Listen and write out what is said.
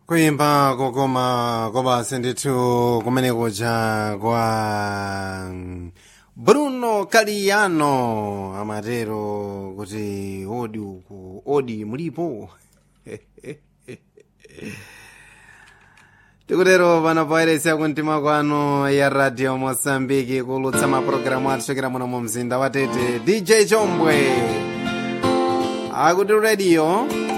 kuimba kokoma kobasi ndithu kumene kuja kwa bruno kaliano amatero kuti odi uku odi mulipo tikutero pano poyeretsa kumtima kwanu ya radio mosambiki kulutsa mapulogalamu athu chokera muno mu mzinda wa tete dj chombwe akuti radio